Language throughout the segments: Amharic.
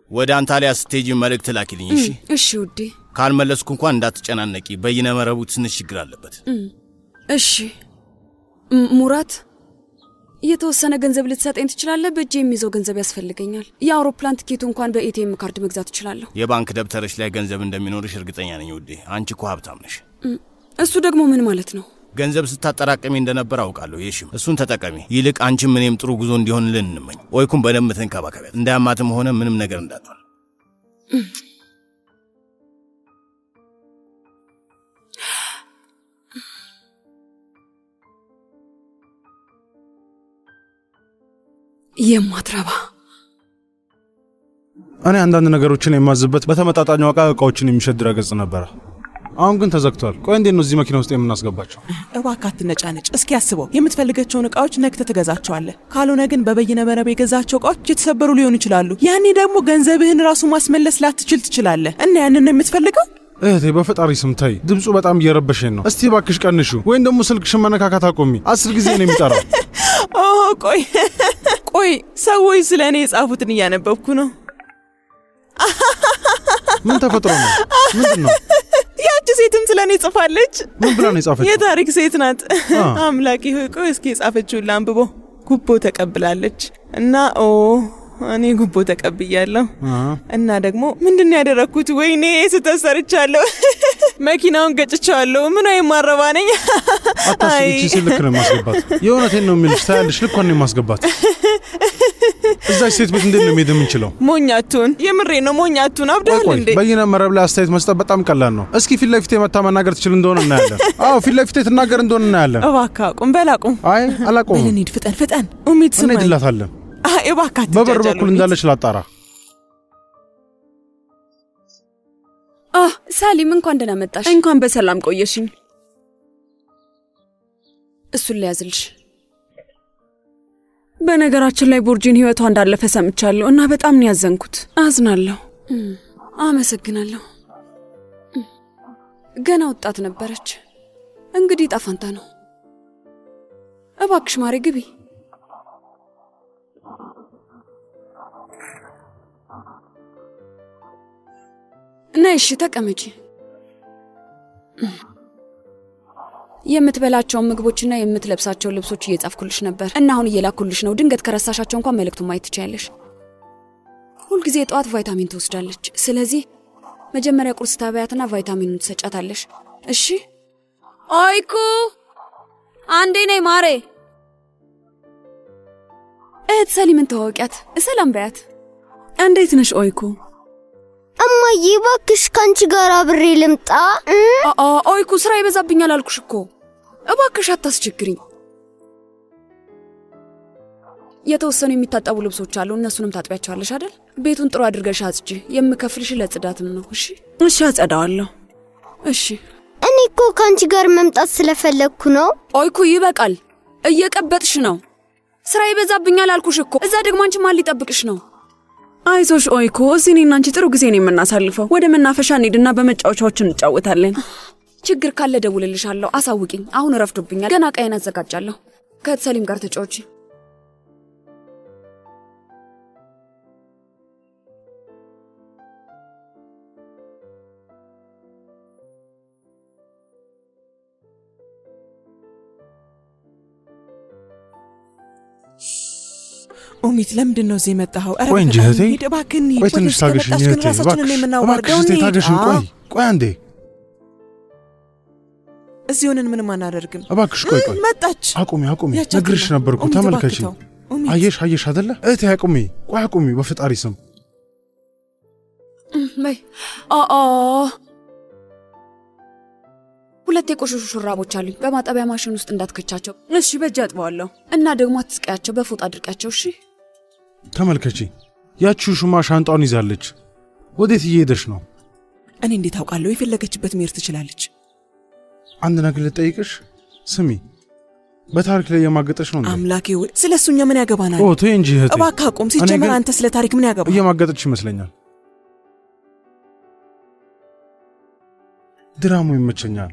ወደ አንታሊያ ስቴጅ መልእክት ላኪልኝ እሺ። እሺ ውዴ። ካልመለስኩ እንኳን እንዳትጨናነቂ፣ በይነ መረቡ ትንሽ ችግር አለበት። እሺ ም- ሙራት የተወሰነ ገንዘብ ልትሰጠኝ ትችላለህ? በእጅ የሚይዘው ገንዘብ ያስፈልገኛል። የአውሮፕላን ትኬቱ እንኳን በኤቲኤም ካርድ መግዛት እችላለሁ። የባንክ ደብተርሽ ላይ ገንዘብ እንደሚኖርሽ እርግጠኛ ነኝ ውዴ። አንቺ እኮ ሀብታም ነሽ። እሱ ደግሞ ምን ማለት ነው? ገንዘብ ስታጠራቀሚ እንደነበር አውቃለሁ። ይሽም እሱን ተጠቀሚ። ይልቅ አንቺም እኔም ጥሩ ጉዞ እንዲሆንልን እንመኝ። ኦይኩም በደንብ ተንከባከቢያት፣ እንዳያማትም ሆነ ምንም ነገር እንዳትሆን። የማትረባ እኔ አንዳንድ ነገሮችን የማዝበት በተመጣጣኝ ዋጋ እቃዎችን የሚሸጥ ድረገጽ ነበረ። አሁን ግን ተዘግቷል። ቆይ እንዴት ነው እዚህ መኪና ውስጥ የምናስገባቸው? እባክህ አትነጫነጭ። እስኪ አስበው፣ የምትፈልጋቸውን እቃዎች ነግተህ ትገዛቸዋለህ። ካልሆነ ግን በበይነ መረብ የገዛቸው እቃዎች የተሰበሩ ሊሆኑ ይችላሉ። ያኔ ደግሞ ገንዘብህን ራሱ ማስመለስ ላትችል ትችላለህ። እና ያንን ነው የምትፈልገው? እህቴ በፈጣሪ ስም ተይ፣ ድምፁ በጣም እየረበሸኝ ነው። እስቲ ባክሽ ቀንሹ፣ ወይም ደግሞ ስልክሽን መነካካት አቆሚ። አስር ጊዜ ነው የሚጠራው። ኦ ቆይ ቆይ፣ ሰዎች ስለ እኔ የጻፉትን እያነበብኩ ነው። ምን ተፈጥሮ ነው? ምንድን ነው? ያቺ ሴትም ስለ እኔ ጽፋለች። ምን ብላ ነው የጻፈችው? የታሪክ ሴት ናት። አ። አምላኬ ሆይ ቆይ እስኪ የጻፈችውን ላንብቦ። ጉቦ ተቀብላለች እና ኦ እኔ ጉቦ ተቀብያለሁ አ። እና ደግሞ ምንድን ነው ያደረግኩት? ወይኔ ስህተት ሰርቻለሁ። መኪናውን ገጭቻለሁ። ምን ወይም ማረባ ነኝ። አታስቢ፣ ይቺ ሴት ልክ ነው የማስገባት። የእውነቴን ነው የሚልሽ። ታያለሽ፣ ልኳን ነው የማስገባት። እዛች ሴት ቤት እንዴት ነው መሄድ የምንችለው? ሞኛቱን የምሬ ነው ሞኛቱን። ቆይ አብዳል ቆይ፣ እንዴ? በይነ መረብ ላይ አስተያየት መስጠት በጣም ቀላል ነው። እስኪ ፊት ለፊቴ መታ መናገር ትችል እንደሆነ እናያለን። አዎ ፊት ለፊቴ ትናገር እንደሆነ እናያለን። እባክህ አቁም፣ በል አቁም። አይ አላቆምም። በል እንሂድ፣ ፍጠን ፍጠን። ኡሚት ስማኝ። እንሄድላታለን። አይ እባክህ በበር አትጃጃል በኩል ኡሚት። እንዳለች ላጣራ። አህ ሳሊም እንኳን ደህና መጣሽ። እንኳን በሰላም ቆየሽኝ። እሱን ለያዝልሽ። በነገራችን ላይ ቡርጂን ህይወቷ እንዳለፈ ሰምቻለሁ እና በጣም ነው ያዘንኩት። አዝናለሁ። አመሰግናለሁ። ገና ወጣት ነበረች። እንግዲህ ጣፋንታ ነው። እባክሽ ማሬ ግቢ። ነይ እሺ፣ ተቀመጪ። የምትበላቸውን ምግቦችና የምትለብሳቸውን ልብሶች እየጻፍኩልሽ ነበር እና አሁን እየላኩልሽ ነው። ድንገት ከረሳሻቸው እንኳን መልእክቱን ማየት ትችያለሽ። ሁልጊዜ የጠዋት ቫይታሚን ትወስዳለች። ስለዚህ መጀመሪያ ቁርስ ታበያትና ቫይታሚኑን ትሰጫታለሽ። እሺ። ኦይኩ አንዴ ነይ ማሬ። እህት ሰሊምን ተዋወቂያት። ሰላም በያት። እንዴት ነሽ ኦይኩ? እማዬ እባክሽ ከአንቺ ጋር አብሬ ልምጣ እ? አ ኦይኩ ስራ ይበዛብኛል አልኩሽ እኮ። እባክሽ አታስቸግሪኝ። የተወሰኑ የሚታጠቡ ልብሶች አሉ። እነሱንም ታጥቢያቸዋለሽ አይደል? ቤቱን ጥሩ አድርገሽ አጽጂ። የምከፍልሽ ለጽዳትም ነው። እሺ እሺ፣ አጸዳዋለሁ። እሺ። እኔ እኮ ከአንቺ ጋር መምጣት ስለፈለግኩ ነው። ኦይኩ ይበቃል። እየቀበጥሽ ነው። ስራ ይበዛብኛል አልኩሽ እኮ። እዛ ደግሞ አንቺ ማን ሊጠብቅሽ ነው? አይዞሽ ኦይኮ፣ እዚህ እኔና አንቺ ጥሩ ጊዜ ነው የምናሳልፈው። ወደ መናፈሻ እንሂድና በመጫወቻዎች እንጫወታለን። ችግር ካለ ደውልልሻለሁ። አሳውቂኝ። አሁን ረፍዶብኛል። ገና ቀይን አዘጋጃለሁ። ከሰሊም ጋር ተጫወቺ። ኡሚት ለምንድን ነው እዚህ የመጣኸው? ኧረ ቆይ እንጂ በፈጣሪ እህቴ፣ እንሂድ፣ እባክህ እንሂድ። ቆይ ትንሽ ወደዚህ ታገሽኝ ከመጣሽ ግን እህቴ፣ ራሳችንን እባክሽ የምናዋርደው እባክሽ እህቴ እንሂድ። ታገሽኝ። ቆይ አዎ፣ ቆይ አንዴ እዚህ ሆነን ምንም አናደርግም። እባክሽ ቆይ ቆይ መጣች። አቁሚ አቁሚ፣ ያቻትና። ነግርሽ ነበርኩ ኡሚት ተመልከቺ። እባክህ ተው። ኡሚት፣ አየሽ አየሽ አደለ እህቴ፣ አቁሚ ቆይ አቁሚ፣ በፈጣሪ ስም በይ አ አ ሁለት የቆሸሹ ሹራቦች አሉኝ። በማጠቢያ ማሽን ውስጥ እንዳትከቻቸው እሺ፣ በእጅ አጥበዋለሁ። እና ደግሞ አትስቀያቸው፣ በፎጣ አድርቂያቸው። እሺ ተመልከቺ። ያቺው ሹማ ሻንጣውን ይዛለች። ወዴት እየሄደች ነው? እኔ እንዴት አውቃለሁ? የፈለገችበት መሄድ ትችላለች። አንድ ነገር ልጠይቅሽ። ስሚ፣ በታሪክ ላይ የማገጠች ነው እንዴ? አምላኬ ወይ ስለ እሱኛ ምን ያገባናል? ኦ ተይ እንጂ እህቴ፣ እባክህ አቁም። እኔ ሲጀመር ግን አንተ ስለ ታሪክ ምን ያገባ? እየማገጠች ይመስለኛል። ድራሙ ይመቸኛል።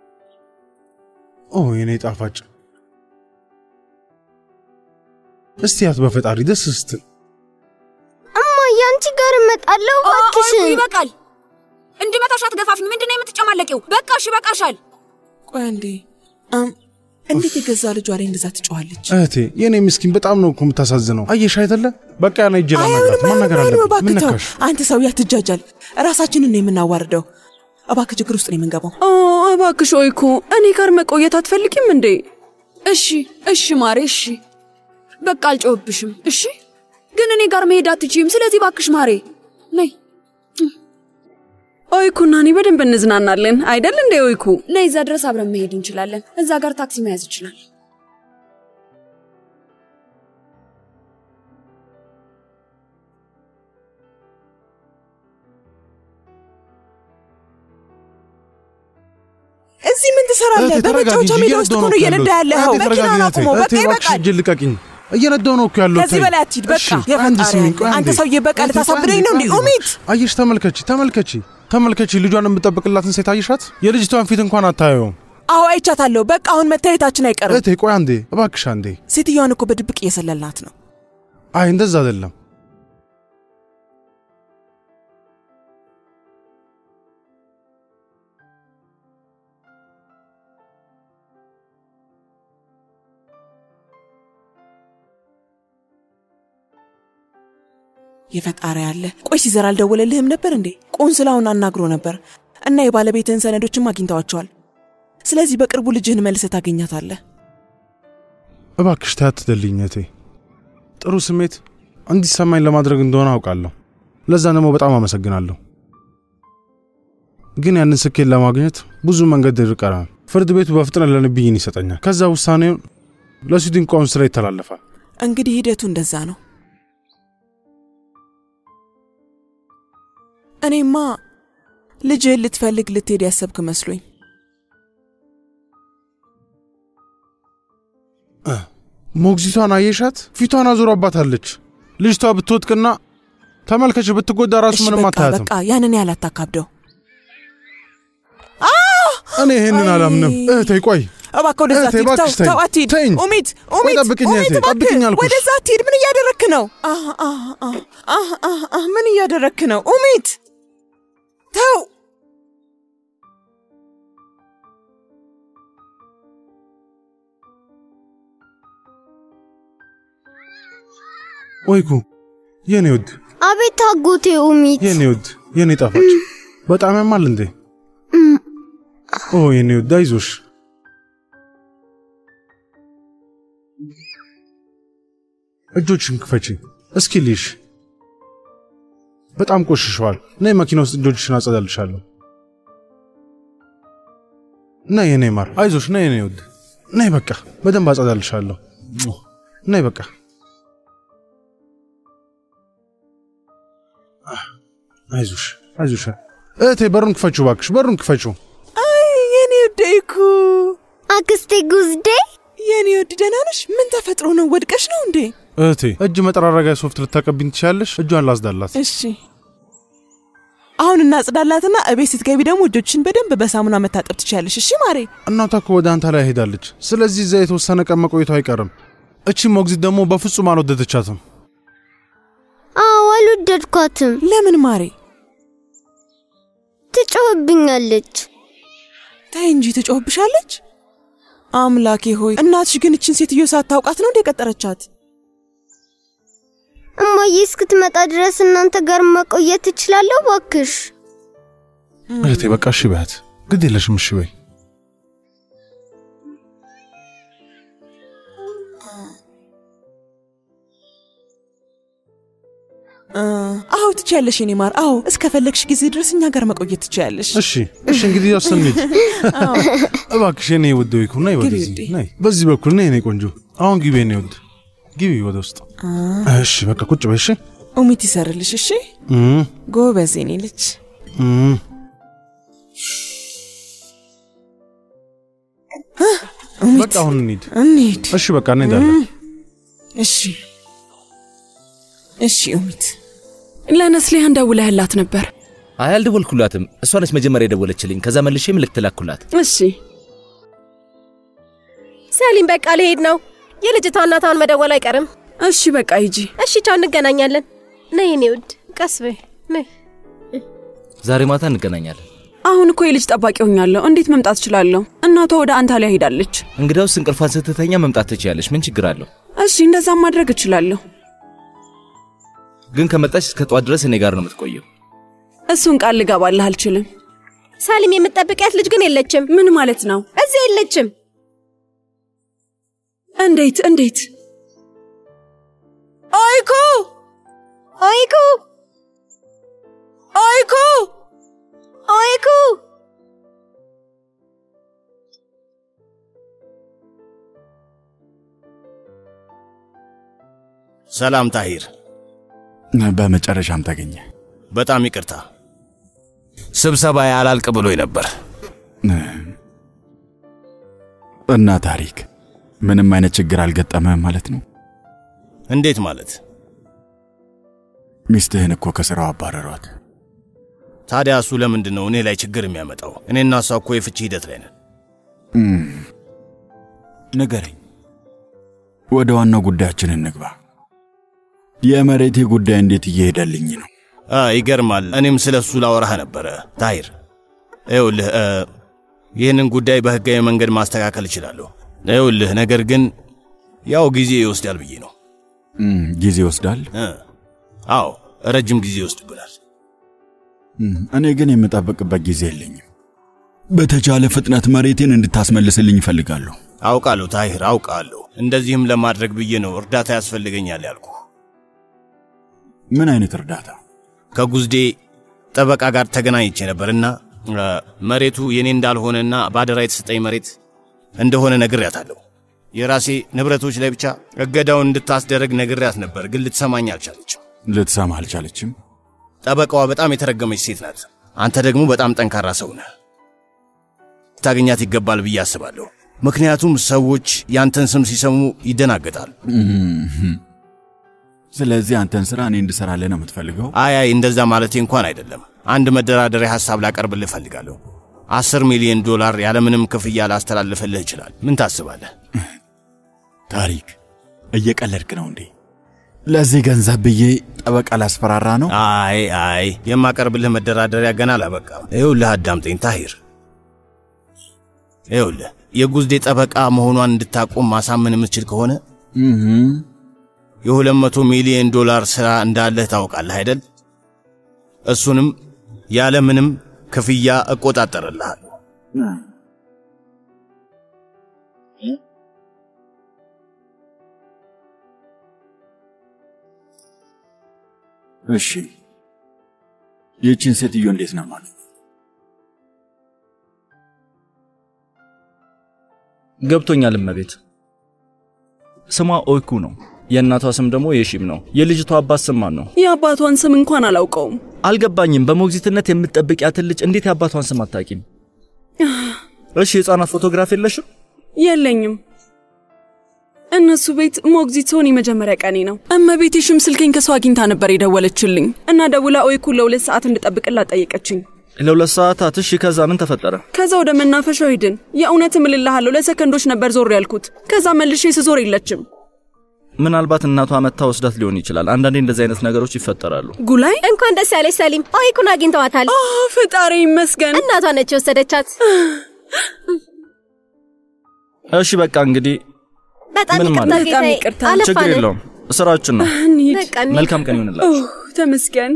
ኦ የኔ ጣፋጭ፣ እስቲ ያት በፈጣሪ ደስ ስትል እማዬ አንቺ ጋር እመጣለሁ። ኦ- ኦ- እባክሽን ይበቃል። እንድመታሽ አትገፋፊኝ። ምንድን ነው የምትጨማለቂው? በቃሽ፣ ይበቃሻል። ቆይ አንዴ አም፣ እንዴት የገዛ ልጇ ላይ እንደዛ ትጮኻለች? እህቴ የኔ ምስኪን በጣም ነው እኮ የምታሳዝነው። አየሽ አይደለ? በቃ ያና እጅ ላናግራት አይሆንም፣ ማናገር አይሆንም፣ አለብን። እባክህ ምን ተው። ነካሽ? አንተ ሰው ያትጃጃል። ራሳችንን ነው የምናዋርደው። እባክህ ችግር ውስጥ ነው የምንገባው። ኦ እባክሽ ኦይኩ፣ እኔ ጋር መቆየት አትፈልጊም እንዴ? እሺ፣ እሺ ማሬ፣ እሺ በቃ አልጮህብሽም። እሺ ግን እኔ ጋር መሄድ አትችይም። ስለዚህ ባክሽ ማሬ ነይ ኦይኩና እኔ በደንብ እንዝናናለን አይደል እንዴ ኦይኩ? ነይ፣ እዛ ድረስ አብረን መሄድ እንችላለን። እዛ ጋር ታክሲ መያዝ ይችላል። እዚህ ምን ትሰራለህ? እህቴ ተረጋጊ በመጫወቻ እንጂ ሜዳ ውስጥ እኮ ነው እየነዳሁ እየነዳ ነው ያለኸው። እህቴ ተረጋጊ መኪናውን እህቴ። አቁመው። በቃ እህቴ እባክሽ ይበቃል። እጅ ልቀቂኝ። እየነዳሁ ነው እኮ ያለው ከዚህ በላይ አትሂድ። በቃ አንድ የፈጣሪ ስሚኝ፣ ቆይ ያለ። አንዴ። አንተ ሰውዬ በቃ እህቴ፣ ቆይ ልታሳብደኝ አንዴ፣ ነው እንዴ? ቆይ አንዴ። ኡሚት አየሽ፣ ተመልከቺ፣ ተመልከቺ፣ ተመልከቺ። ልጇን የምጠብቅላትን ሴት አየሻት? የልጅቷን ፊት እንኳን አታየውም። አዎ አይቻታለሁ። በቃ አሁን መታየታችን አይቀርም። እህቴ ቆይ አንዴ፣ እባክሽ አንዴ። ሴትዮዋን እኮ በድብቅ እየሰለልናት ነው። አይ እንደዛ አይደለም። የፈጣሪ ያለ። ቆይ ሲዘር አልደወለልህም ነበር እንዴ? ቆንስላውን አናግሮ ነበር እና የባለቤትህን ሰነዶችም አግኝተዋቸዋል። ስለዚህ በቅርቡ ልጅህን መልሰህ ታገኛታለህ። እባክሽ ታትደልኝ እህቴ። ጥሩ ስሜት እንዲሰማኝ ለማድረግ እንደሆነ አውቃለሁ። ለዛ ደግሞ በጣም አመሰግናለሁ። ግን ያንን ስኬት ለማግኘት ብዙ መንገድ ይቀራል። ፍርድ ቤቱ በፍጥነት ለእኔ ብይን ይሰጠኛል። ከዛ ውሳኔውን ለስዊድን ቆንስላ ይተላለፋል። እንግዲህ ሂደቱ እንደዛ ነው። እኔማ ልጅህን ልትፈልግ ልትሄድ ያሰብክ መስሎኝ ሞግዚቷን አየሻት? ፊቷን አዙራባታለች። ልጅቷ ብትወጥቅና ተመልከች ብትጎዳ ራሱ እሺ ምንም በቃ አታያትም። በቃ ያንን ያህል አታካብደው። እኔ ይህንን አይ። አላምንም። እህቴ ቆይ እባክህ ወደዛ እህቴ፣ አትሂድ። ተው እባክሽ ተይኝ፣ ተው አትሂድ። ተይኝ። ኡሚት ቆይ ኡሚት ጠብቅኝ ኡሚት እህቴ፣ እባክህ ጠብቅኝ አልኩሽ። ወደዛ አትሂድ። ምን እያደረክ ነው? አህ አህ አህ አህ አህ አህ ምን እያደረክ ነው? ኡሚት ተው። ወይኩ የኔ ውድ አቤት አጎቴ ኡሚት የኔ ውድ የኔ ጣፋጭ በጣም ያማል እንዴ? ኦ የኔ ውድ አይዞሽ። እጆችን ክፈቺ እስኪ ልሽ በጣም ቆሽሸዋል። ነይ መኪና ውስጥ እጆችሽን አጸዳልሻለሁ። ነይ የኔ ማር አይዞሽ። ነይ የኔ ውድ ነይ፣ በቃ በደንብ አጸዳልሻለሁ። ነይ በቃ አይዞሽ አይዞሽ። እህቴ በሩን ክፈችው እባክሽ፣ በሩን ክፈችው። አይ የኔ ውድ እኮ አክስቴ ጉዝዴ የኔ ውድ ደህና ነሽ? ምን ተፈጥሮ ነው? ወድቀሽ ነው እንዴ? እህቴ እጅ መጠራረጊያ ሶፍት ልታቀቢኝ ትችያለሽ? እጇን ላጽዳላት። እሺ አሁን እናጽዳላትና እቤት ስትገቢ ደግሞ እጆችን በደንብ በሳሙና መታጠብ ትችያለሽ። እሺ ማሬ። እናቷ እኮ ወደ አንተ ላይ ሄዳለች። ስለዚህ እዛ የተወሰነ ቀን መቆየቱ አይቀርም። እቺ ሞግዚት ደግሞ በፍጹም አልወደደቻትም። አዎ አልወደድኳትም። ለምን ማሬ? ትጮህብኛለች። ተይ እንጂ ትጮህብሻለች። አምላኬ ሆይ እናትሽ ግን እችን ሴትዮ ሳታውቃት ነው እንደ ቀጠረቻት? እማዬ እስክትመጣ ድረስ እናንተ ጋር መቆየት ትችላለሁ? ባክሽ እህቴ በቃ እሺ በያት፣ ግድ የለሽም እሺ በይ። እ፣ አዎ ትችያለሽ የኔ ማር። አዎ እስከፈለግሽ ጊዜ ድረስ እኛ ጋር መቆየት ትችያለሽ። እሺ እሺ፣ እንግዲህ ያው ስንሄድ እባክሽ የኔ ውድ ወይኩ ነይ ግቢ ወደዚህ ውዴ። ነይ፣ በዚህ በኩል ነይ የኔ ቆንጆ። አሁን ግቢ የኔ ውድ ግቢ ወደ ውስጥ። እሺ በቃ ቁጭ በይ እሺ። ኡሚት ይሰርልሽ። እሺ እም፣ ጎበዝ የኔ ልጅ። እም። ኡሚት በቃ አሁን እንሂድ። እንሂድ። እሺ በቃ እንሄዳለን። እሺ እሺ ኡሚት ለነስሊሃን ደውለህላት ነበር? አይ አልደወልኩላትም። እሷ ነች መጀመሪያ የደወለችልኝ። ከዛ መልሼ ምልክት ላኩላት። እሺ ሰሊም በቃ ልሄድ ነው። የልጅቷ እናት አሁን መደወል አይቀርም። እሺ በቃ ሂጂ። እሺ ቻው፣ እንገናኛለን። ነይ የኔ ውድ፣ ቀስ በይ። ነይ። ዛሬ ማታ እንገናኛለን። አሁን እኮ የልጅ ጠባቂ ሆኛለሁ። እንዴት መምጣት እችላለሁ? እናቷ ወደ አንታሊያ ሄዳለች። እንግዳውስ እንቅልፏን ስትተኛ መምጣት ትችያለሽ። ምን ችግር አለው? እሺ እንደዛም ማድረግ እችላለሁ። ግን ከመጣች እስከ ጠዋት ድረስ እኔ ጋር ነው የምትቆየው። እሱን ቃል ልገባልህ አልችልም። ሳሊም የምትጠብቂያት ልጅ ግን የለችም። ምን ማለት ነው? እዚህ የለችም። እንዴት እንዴት? ኦይኩ ኦይኩ ኦይኩ ኦይኩ ሰላም ታሂር፣ በመጨረሻም ተገኘ። በጣም ይቅርታ ስብሰባ ያላልቅ ብሎኝ ነበር። እና ታሪክ ምንም አይነት ችግር አልገጠመህም ማለት ነው? እንዴት ማለት? ሚስትህን እኮ ከስራው አባረሯት። ታዲያ እሱ ለምንድን ነው እኔ ላይ ችግር የሚያመጣው? እኔና እሷ እኮ የፍቺ ሂደት ላይ ነን። ንገረኝ፣ ወደ ዋናው ጉዳያችን እንግባ። የመሬቴ ጉዳይ እንዴት እየሄደልኝ ነው? አ ይገርማል። እኔም ስለ እሱ ላወራህ ነበረ ታሂር። ይኸውልህ እ ይህንን ጉዳይ በህጋዊ መንገድ ማስተካከል እችላለሁ። ይኸውልህ ነገር ግን ያው ጊዜ ይወስዳል ብዬ ነው። እም፣ ጊዜ ይወስዳል። እ አዎ ረጅም ጊዜ ይወስድብናል። እም፣ እኔ ግን የምጠብቅበት ጊዜ የለኝም። በተቻለ ፍጥነት መሬቴን እንድታስመልስልኝ እፈልጋለሁ። አውቃለሁ ታሂር፣ አውቃለሁ። እንደዚህም ለማድረግ ብዬ ነው እርዳታ ያስፈልገኛል ያልኩ። ምን አይነት እርዳታ? ከጉዝዴ ጠበቃ ጋር ተገናኝቼ ነበርና እ መሬቱ የኔ እንዳልሆነና በአደራ የተሰጠኝ መሬት እንደሆነ ነግሬያታለሁ። የራሴ ንብረቶች ላይ ብቻ እገዳውን እንድታስደረግ ነግሬያት ነበር፣ ግን ልትሰማኝ አልቻለችም። ልትሰማ አልቻለችም? ጠበቃዋ በጣም የተረገመች ሴት ናት። አንተ ደግሞ በጣም ጠንካራ ሰው ነህ። ታገኛት ይገባል ብዬ አስባለሁ። ምክንያቱም ሰዎች ያንተን ስም ሲሰሙ ይደናገጣሉ። ስለዚህ አንተን ስራ እኔ እንድሰራልህ ነው የምትፈልገው? አይ አይ እንደዛ ማለቴ እንኳን አይደለም። አንድ መደራደሪያ ሐሳብ ላቀርብልህ እፈልጋለሁ። አስር ሚሊዮን ዶላር ያለምንም ክፍያ ላስተላልፍልህ ይችላል። ምን ታስባለህ? ታሪክ እየቀለድክ ነው እንዴ? ለዚህ ገንዘብ ብዬ ጠበቃ ላስፈራራ ነው? አይ አይ የማቀርብልህ መደራደሪያ ገና አላበቃም። ይኸውልህ አዳምጠኝ ታሂር። ይኸውልህ የጉዝዴ ጠበቃ መሆኗን እንድታቆም ማሳመን የምትችል ከሆነ የሁለት መቶ ሚሊዮን ዶላር ሥራ እንዳለህ ታውቃለህ አይደል? እሱንም ያለ ምንም ክፍያ እቆጣጠርልሃለሁ። እሺ፣ ይህችን ሴትዮ እንዴት ነው ማለት? ገብቶኛል እመቤት። ስሟ ኦይኩ ነው። የእናቷ ስም ደግሞ የሺም ነው። የልጅቷ አባት ስም ማን ነው? የአባቷን ስም እንኳን አላውቀውም። አልገባኝም። በሞግዚትነት የምትጠብቂያትን ልጅ እንዴት የአባቷን ስም አታውቂም? እሺ የሕፃናት ፎቶግራፍ የለሽም? የለኝም። እነሱ ቤት ሞግዚት ሲሆን የመጀመሪያ ቀኔ ነው። እመቤቴ ሽም ስልኬን ከሰው አግኝታ ነበር የደወለችልኝ እና ደውላ ኦይኩን ለሁለት ሰዓት እንድጠብቅላት ጠየቀችኝ። ለሁለት ሰዓታት። እሺ ከዛ ምን ተፈጠረ? ከዛ ወደ መናፈሻው ሄድን። የእውነት እምልልሃለሁ ለሰከንዶች ነበር ዞር ያልኩት። ከዛ መልሼ ስዞር የለችም። ምናልባት እናቷ መታ ወስዳት ሊሆን ይችላል። አንዳንዴ እንደዚህ አይነት ነገሮች ይፈጠራሉ። ጉላይ እንኳን ደስ ያለች ሰሊም። ኦይኩን አግኝተዋታል። ፈጣሪ ይመስገን። እናቷ ነች የወሰደቻት። እሺ በቃ እንግዲህ በጣም ምን ይቅርታ ማለት? በጣም ጌታዬ፣ ይቅርታ። ችግር አለፋን። የለውም ስራችን ነው። እንሂድ። በቃ እንሂድ። መልካም ቀን ይሆንላችሁ። ኦህ፣ ተመስገን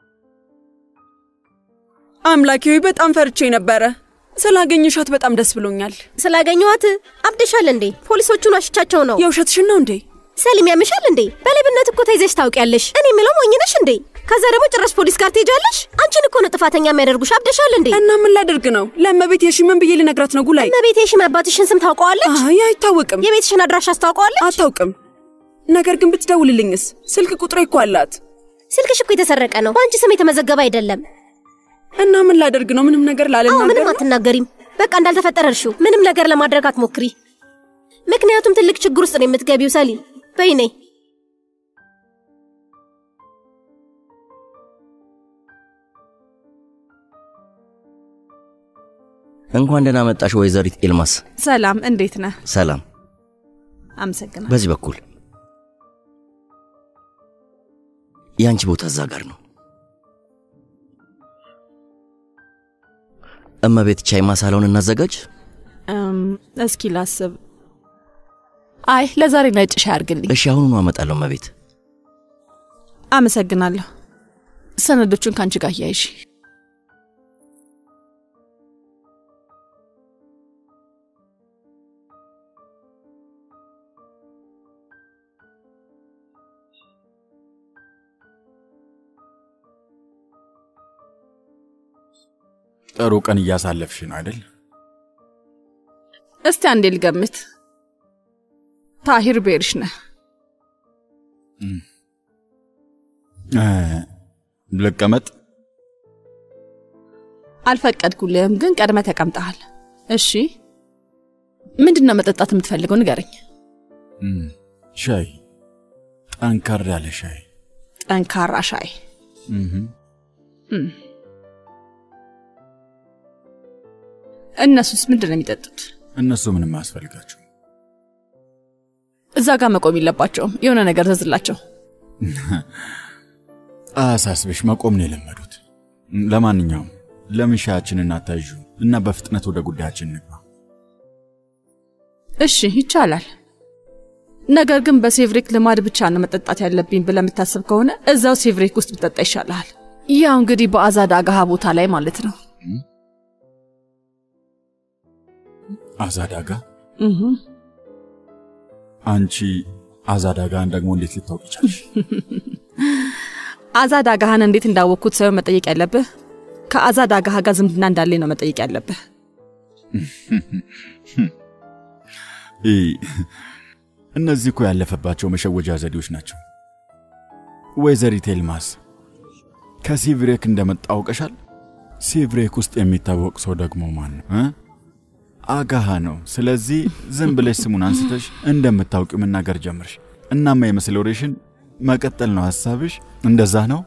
አምላኬ ሆይ በጣም ፈርቼ ነበረ። ስላገኘሻት በጣም ደስ ብሎኛል። ስላገኘኋት አብደሻል እንዴ? ፖሊሶቹን አሽቻቸው ነው። የውሸትሽን ነው እንዴ? ሰሊም ያምሻል እንዴ? በሌብነት እኮ ተይዘሽ ታውቂያለሽ። እኔ የምለው ሞኝ ነሽ እንዴ? ከዛ ደግሞ ጭራሽ ፖሊስ ጋር ትሄጃለሽ? አንቺን እኮ ነው ጥፋተኛ የሚያደርጉሽ። አብደሻል እንዴ? እና ምን ላደርግ ነው? ለእመቤት የሺምን ብዬ ልነግራት ነው? ጉላይ እመቤቴ የሺም አባትሽን ስም ታውቀዋለች? አይ አይታወቅም። የቤትሽን አድራሻ አስታውቀዋለች? አታውቅም። ነገር ግን ብትደውልልኝስ? ስልክ ቁጥሬ እኮ አላት። ስልክሽ እኮ የተሰረቀ ነው። በአንቺ ስም የተመዘገበ አይደለም። እና ምን ላደርግ ነው? ምንም ነገር አዎ ላለናገር ምንም ነው? አትናገሪም። በቃ እንዳልተፈጠረ እርሺው። ምንም ነገር ለማድረግ አትሞክሪ። ምክንያቱም ትልቅ ችግር ውስጥ ነው የምትገቢው። ሰሊም በይ ነይ። እንኳን ደህና መጣሽ ወይዘሪት ኤልማስ። ሰላም፣ እንዴት ነህ? ሰላም። አመሰግናለሁ። በዚህ በኩል የአንቺ ቦታ እዛ ጋር ነው። እመቤት ቻይ ማሳለውን እናዘጋጅ። እም፣ እስኪ ላስብ። አይ ለዛሬ ነጭ ሻይ አድርግልኝ። እሺ፣ አሁኑኑ አመጣለሁ እመቤት። አመሰግናለሁ። ሰነዶቹን ከአንቺ ጋር እያይሽ ጥሩ ቀን እያሳለፍሽ ነው አይደል? እስቲ አንዴ ልገምት። ታሂር ቤርሽ ነህ። እ፣ ልቀመጥ። አልፈቀድኩልህም፣ ግን ቀድመ ተቀምጠሃል። እሺ ምንድን ነው መጠጣት የምትፈልገው? ንገረኝ። እም፣ ሻይ፣ ጠንከር ያለ ሻይ። ጠንካራ ሻይ። እህ፣ እም። እነሱስ ምንድን ነው የሚጠጡት? እነሱ ምንም አያስፈልጋቸው። እዛ ጋር መቆም የለባቸውም። የሆነ ነገር ዘዝላቸው። አያሳስብሽ፣ መቆም ነው የለመዱት። ለማንኛውም ለምን ሻያችንን አታይዡ እና በፍጥነት ወደ ጉዳያችን እንግባ። እሺ ይቻላል። ነገር ግን በሴቭሪክ ልማድ ብቻ ነው መጠጣት ያለብኝ ብለህ የምታስብ ከሆነ እዛው ሴቭሪክ ውስጥ ብጠጣ ይሻልሃል። ያው እንግዲህ በአዛድ አጋሃ ቦታ ላይ ማለት ነው። አዛዳጋ እህ አንቺ አዛዳጋን ደግሞ እንዴት ልታውቅ ይቻልሽ? አዛድ አጋሃን እንዴት እንዳወቅኩት ሳይሆን መጠየቅ ያለብህ ከአዛድ አጋሃ ጋር ዝምድና እንዳለኝ ነው መጠየቅ ያለብህ። ይ እነዚህ እኮ ያለፈባቸው መሸወጃ ዘዴዎች ናቸው። ወይዘሪት ኤልማስ ከሲቭሬክ እንደመጣ አውቀሻል? ሲቭሬክ ውስጥ የሚታወቅ ሰው ደግሞ ማን ነው እ? አጋሃ ነው። ስለዚህ ዝም ብለሽ ስሙን አንስተሽ እንደምታውቂው መናገር ጀምርሽ። እናማ የምስል ወሬሽን መቀጠል ነው ሐሳብሽ? እንደዛ ነው?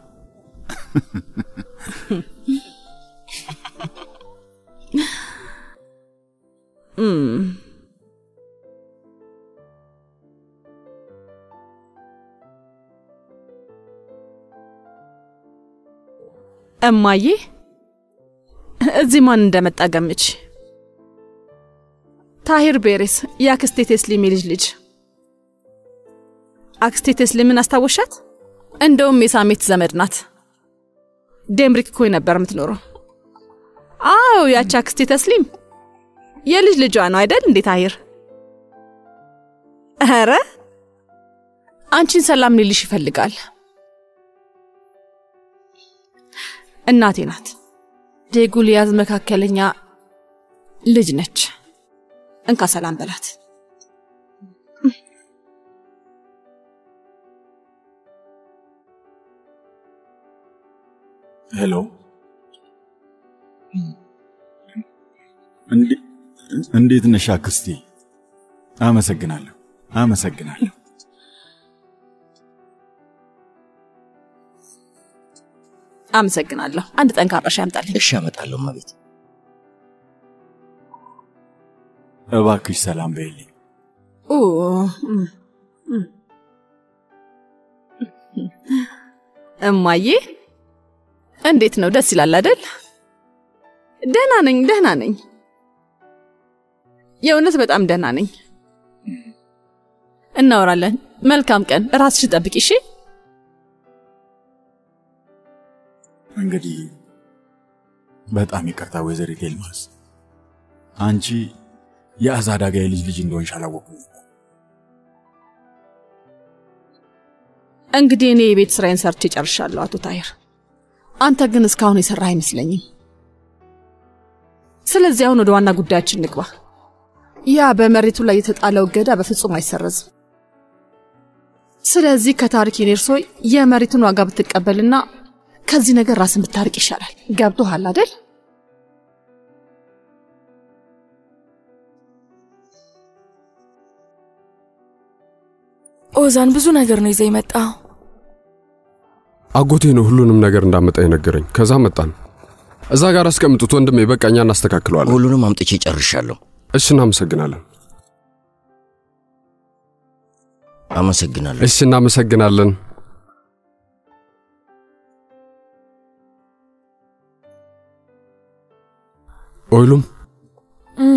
እም እማዬ እዚህ ማን እንደመጣ ገምች። ታሂር ቤሬስ የአክስቴ ቴስሊም የልጅ ልጅ። አክስቴ ቴስሊምን አስታወሻት? እንደውም የሳሜት ዘመድ ናት። ዴምሪክ ኮይ ነበር የምትኖረው። አዎ ያቺ አክስቴ ተስሊም የልጅ ልጇ ነው አይደል እንዴ ታሂር? ኧረ አንቺን ሰላም ሊልሽ ይፈልጋል። እናቴ ናት። ዴጉልያዝ መካከለኛ ልጅ ነች። እንካ ሰላም በላት። ሄሎ፣ እንዴ- እንዴት ነሽ አክስቴ? አመሰግናለሁ፣ አመሰግናለሁ። አመሰግናለሁ። አንድ ጠንካራ ሻይ አምጣልኝ። እሺ፣ አመጣለሁ እመቤት። እባክሽ ሰላም በይልኝ። ኦ፣ እም፣ እም። እማዬ እንዴት ነው? ደስ ይላል አይደል? ደህና ነኝ፣ ደህና ነኝ። የእውነት በጣም ደህና ነኝ። እናወራለን። መልካም ቀን። ራስሽን ጠብቂ እሺ? እንግዲህ በጣም ይቅርታ ወይዘሪት ኤልማስ፣ አንቺ የአዛዳጋ የልጅ ልጅ እንደሆንሽ አላወኩም። እንግዲህ እኔ የቤት ስራዬን ሰርቼ ጨርሻለሁ አቶ ታሂር። አንተ ግን እስካሁን የሰራህ አይመስለኝም። ስለዚህ አሁን ወደ ዋና ጉዳያችን ንግባ። ያ በመሬቱ ላይ የተጣለው እገዳ በፍጹም አይሰረዝም። ስለዚህ ከታሪክ ኔርሶ የመሬቱን ዋጋ ብትቀበልና ከዚህ ነገር ራስን ብታርቅ ይሻላል። ገብቶሃል አደል? ኦዛን ብዙ ነገር ነው ይዘህ የመጣ አጎቴ ነው ሁሉንም ነገር እንዳመጣ የነገረኝ። ከዛ መጣን። እዛ ጋር አስቀምጡት ወንድሜ፣ በቃ እኛ እናስተካክለዋለን። ሁሉንም አምጥቼ ጨርሻለሁ። እሺ፣ እናመሰግናለን። አመሰግናለሁ። እሺ፣ እናመሰግናለን። ኦይሉም እም፣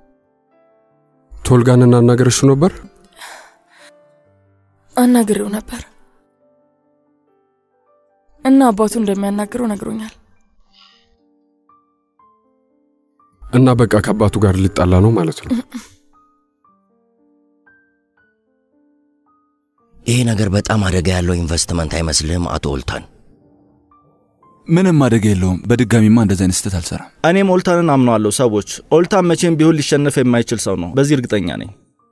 ቶልጋን እናናገረሽው ነበር? አናግሬው ነበር እና አባቱ እንደሚያናግረው ነግሮኛል። እና በቃ ከአባቱ ጋር ሊጣላ ነው ማለት ነው። ይሄ ነገር በጣም አደጋ ያለው ኢንቨስትመንት አይመስልህም አቶ ኦልታን? ምንም አደጋ የለውም። በድጋሚማ እንደዚህ አይነት ስህተት አልሰራም። እኔም ኦልታንን አምነዋለሁ። ሰዎች ኦልታን መቼም ቢሆን ሊሸነፍ የማይችል ሰው ነው። በዚህ እርግጠኛ ነኝ።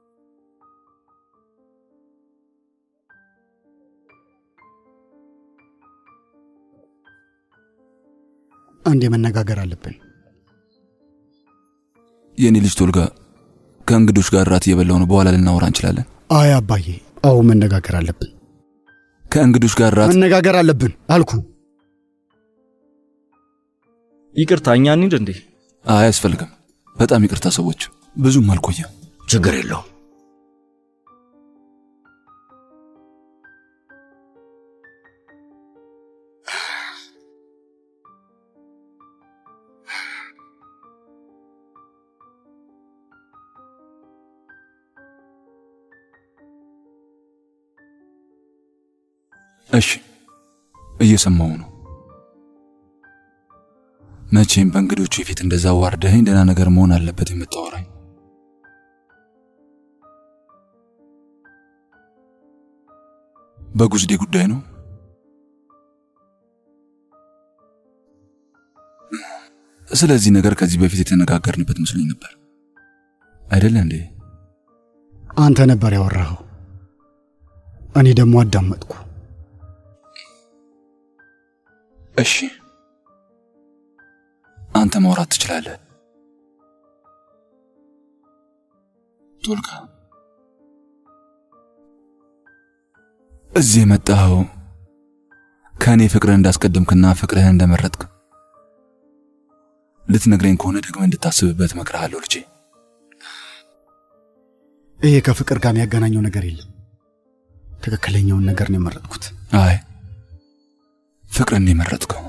አንዴ መነጋገር አለብን። የእኔ ልጅ ቶልጋ ከእንግዶች ጋር ራት እየበላው ነው። በኋላ ልናወራ እንችላለን። አይ አባዬ፣ አዎ መነጋገር አለብን። ከእንግዶች ጋር ራት መነጋገር አለብን አልኩ። ይቅርታ፣ እኛ እንሂድ እንዴ? አይ አያስፈልግም። በጣም ይቅርታ ሰዎች፣ ብዙም አልቆየም። ችግር የለውም። እሺ፣ እየሰማው ነው። መቼም በእንግዶቹ የፊት እንደዛ ዋርደኸኝ ደህና ነገር መሆን አለበት የምታወራኝ። በጉዝዴ ጉዳይ ነው። ስለዚህ ነገር ከዚህ በፊት የተነጋገርንበት መስሎኝ ነበር አይደለ እንዴ? አንተ ነበር ያወራኸው፣ እኔ ደግሞ አዳመጥኩ። እሺ አንተ ማውራት ትችላለህ። ቶልጋ እዚህ የመጣኸው ከእኔ ፍቅርህ እንዳስቀደምክና ፍቅርህን እንደመረጥክ ልትነግረኝ ከሆነ ደግመህ እንድታስብበት እመክርሃለሁ ልጄ። ይሄ ከፍቅር ጋር የሚያገናኘው ነገር የለም። ትክክለኛውን ነገር ነው የመረጥኩት። አይ ፍቅርን ነው የመረጥከው።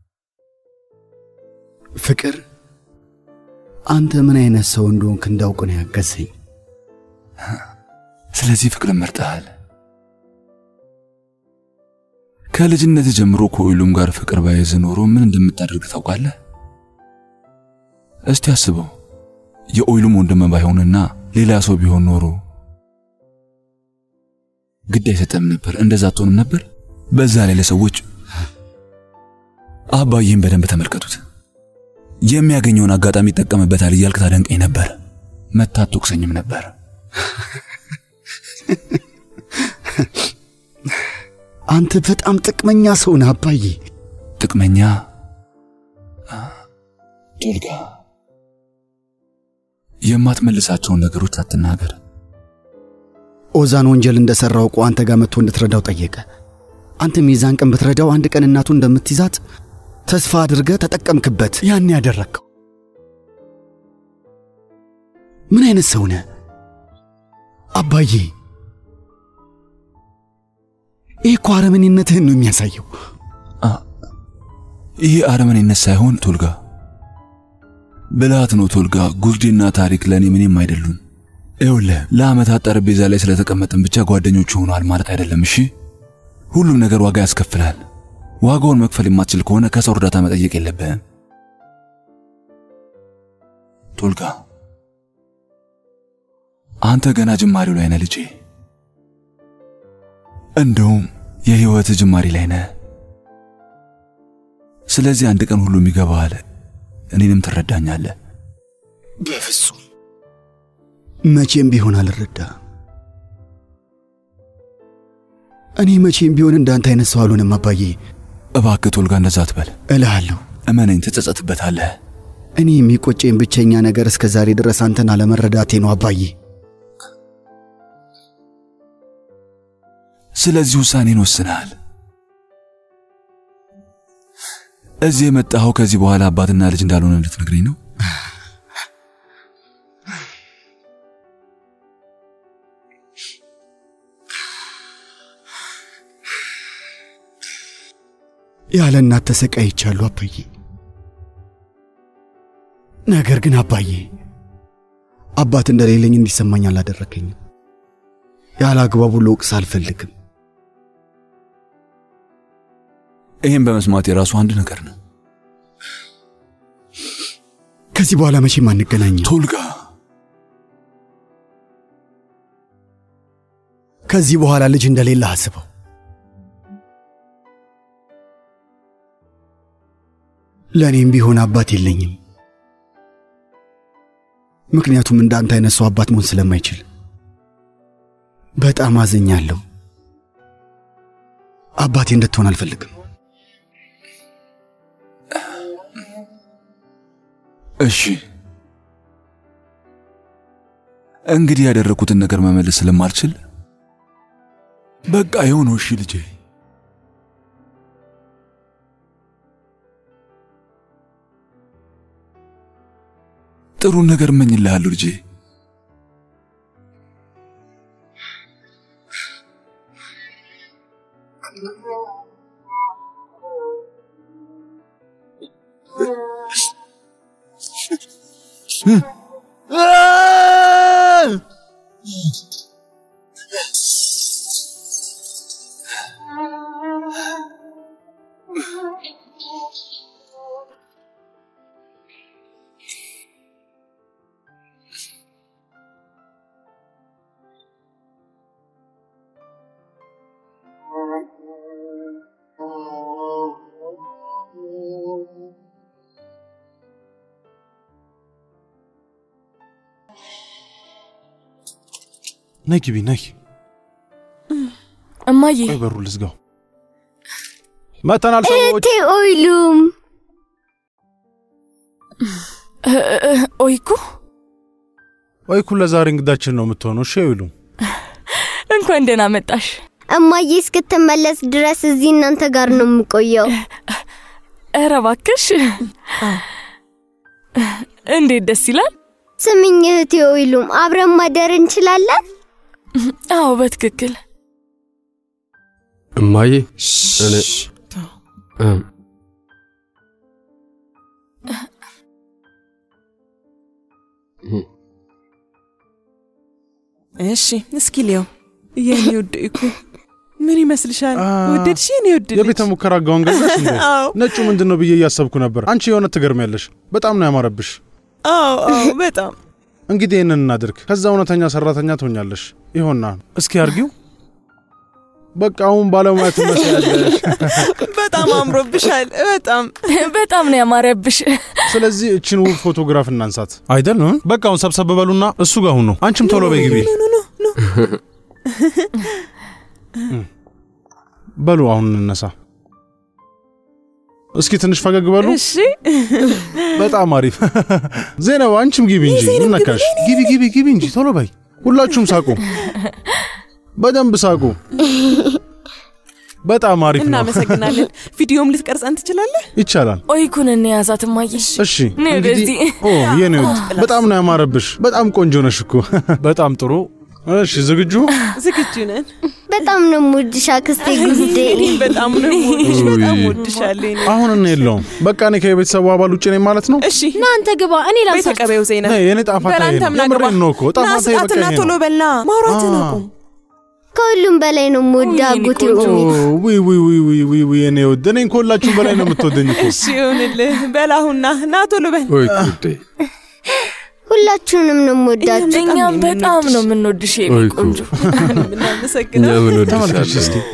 ፍቅር አንተ ምን አይነት ሰው እንደሆንክ እንዳውቅ ነው ያገዘኝ። ስለዚህ ፍቅርን መርጠሃል። ከልጅነት ጀምሮ ከኦይሉም ጋር ፍቅር ባይዝ ኖሮ ምን እንደምታደርግ ታውቃለህ? እስቲ አስበው። የኦይሉም ወንድም ባይሆንና ሌላ ሰው ቢሆን ኖሮ ግድ አይሰጠም ነበር፣ እንደዛ አትሆንም ነበር። በዛ ላይ ለሰዎች አባዬን በደንብ ተመልከቱት፣ የሚያገኘውን አጋጣሚ ይጠቀምበታል እያልክ ታደንቀኝ ነበር። መታ አትወቅሰኝም ነበር። አንተ በጣም ጥቅመኛ ሰው ነህ አባዬ። ጥቅመኛ ቶልጋ፣ የማትመልሳቸውን ነገሮች አትናገር። ኦዛን ወንጀል እንደሠራ አውቆ አንተ ጋር መጥቶ እንድትረዳው ጠየቀ። አንተም የዛን ቀን ብትረዳው አንድ ቀን እናቱ እንደምትይዛት ተስፋ አድርገህ ተጠቀምክበት። ያን ያደረግከው ምን አይነት ሰው ነህ አባዬ? ይህ እኮ አረመኔነትህን ነው የሚያሳየው። ይህ አረመኔነት ሳይሆን ቶልጋ ብልሃት ነው። ቶልጋ ጉዝዴና ታሪክ ለእኔ ምንም አይደሉም። ይኸውልህ ለዓመታት ጠረጴዛ ላይ ስለተቀመጥን ብቻ ጓደኞች ሆነዋል ማለት አይደለም። እሺ፣ ሁሉም ነገር ዋጋ ያስከፍላል። ዋጋውን መክፈል የማትችል ከሆነ ከሰው እርዳታ መጠየቅ የለብህም። ቶልጋ አንተ ገና ጅማሬው ላይ ነህ ልጄ። እንደውም የህይወት ጅማሬ ላይ ነህ። ስለዚህ አንድ ቀን ሁሉም ይገባሃል፣ እኔንም ትረዳኛለህ። በፍጹም መቼም ቢሆን አልረዳ። እኔ መቼም ቢሆን እንዳንተ አይነት ሰው አልሆንም አባዬ። እባክህ ቶልጋ እንደዛ አትበል እልሃለሁ። እመነኝ፣ ትጸጸትበታለህ። እኔ የሚቆጨኝ ብቸኛ ነገር እስከ ዛሬ ድረስ አንተን አለመረዳቴ ነው አባዬ። ስለዚህ ውሳኔን ወስነሃል። እዚህ የመጣኸው ከዚህ በኋላ አባትና ልጅ እንዳልሆነ ልትነግረኝ ነው? ያለ እናት ተሰቃይቻለሁ አባዬ። ነገር ግን አባዬ አባት እንደሌለኝ እንዲሰማኝ አላደረከኝም። ያለ አግባቡ ልወቅስ አልፈልግም። ይህም በመስማት የራሱ አንድ ነገር ነው። ከዚህ በኋላ መቼም አንገናኝም። ቶልጋ ከዚህ በኋላ ልጅ እንደሌለ አስበው። ለእኔም ቢሆን አባት የለኝም። ምክንያቱም እንዳንተ አይነት ሰው አባት መሆን ስለማይችል በጣም አዝኛለሁ። አባቴ እንድትሆን አልፈልግም። እሺ እንግዲህ ያደረኩትን ነገር መመለስ ስለማልችል በቃ የሆነው። እሺ ልጄ ጥሩ ነገር እመኝልሃለሁ ልጄ። ነይ ግቢ፣ ነይ። እማዬ ቆይ በሩ ልዝጋው። መተናል ሰዎች። እህቴ ኦይሉም እ- እ- ኦይኩ ኦይኩ ለዛሬ እንግዳችን ነው የምትሆነው። እሺ ይሉ እንኳን ደህና መጣሽ። እማዬ እስክትመለስ ድረስ እዚህ እናንተ ጋር ነው የምቆየው። ኧረ እባክሽ እንዴት ደስ ይላል። ስምኝ እህቴ ኦይሉም አብረን ማደር እንችላለን? አዎ በትክክል እማዬ እኔ እም፣ እሺ እስኪ ሊየው የኔ ውድ እኮ ምን ይመስልሻል? ወደድሽ የኔ ውድ ልጅ? የቤተ ሙከራ ጋውን ገዛሽ እንዴ? አዎ ነጩ ምንድን ነው ብዬ እያሰብኩ ነበር። አንቺ የሆነ ትገርሚያለሽ። በጣም ነው ያማረብሽ። አዎ አዎ በጣም እንግዲህ ይህንን እናድርግ። ከዛ እውነተኛ ሰራተኛ ትሆኛለሽ። ይሆና እስኪ አርጊው። በቃ አሁን ባለሙያ ትመስያለሽ። በጣም አምሮብሻል። በጣም በጣም ነው ያማረብሽ። ስለዚህ እችን ውብ ፎቶግራፍ እናንሳት አይደል? በቃ አሁን ሰብሰብ በሉና እሱ ጋር ሁኑ። አንቺም ቶሎ በይ ግቢ። በሉ አሁን እንነሳ። እስኪ ትንሽ ፈገግ በሉ። እሺ በጣም አሪፍ ዜናው። አንቺም ግቢ እንጂ ምን ነካሽ? ግቢ ግቢ ግቢ እንጂ ቶሎ በይ። ሁላችሁም ሳቁ፣ በደንብ ሳቁ። በጣም አሪፍ ነው። እናመሰግናለን። ቪዲዮም ልትቀርጸን ትችላለህ? ይቻላል። ኦይኩን እንያዛት እማዬ። እሺ ነይ እንግዲህ ወደዚህ። ኦ የኔ ውድ በጣም ነው ያማረብሽ። በጣም ቆንጆ ነሽ እኮ። በጣም ጥሩ። እሺ ዝግጁ? ዝግጁ ነን። በጣም ነው የምወድሽ አክስቴ ጉዴ። እኔም በጣም ነው የምወድሽ። በጣም ወድሻለሁ። የኔ አሁን እኔ የለውም። በቃ እኔ ከቤተሰቡ አባል ውጭ ነኝ ማለት ነው። እሺ ና አንተ ግባ፣ እኔ በይ ላንሳ። ተቀበይው ዜና። ነይ፣ የኔ ጣፋታ ይሄ ነው። በላንተም ና ግባ። የምሬን ነው እኮ ና ጣፋታ በቃ ስጣትና ይሄ ቶሎ ነው። በልና ማውራትን አ። አቁም። ከሁሉም በላይ ነው የምወደው አጎቴ ኦሚ። ውይ ውይ ውይ ውይ ውይ ውይ የኔ ውድ እኔን ከሁላችሁም በላይ ነው የምትወደኝ እኮ። እሺ ይሁንልህ። በላሁና ና ቶሎ በል። ወይ ጉዴ! ሁላችሁንም ነው የምወዳችሁ። እኛም በጣም ነው የምንወድሽ የኔ ኦይኩ ቆንጆ። እናመሰግናለን። እኛ ምን ተመልከች ወድሻለሁ። እስኪ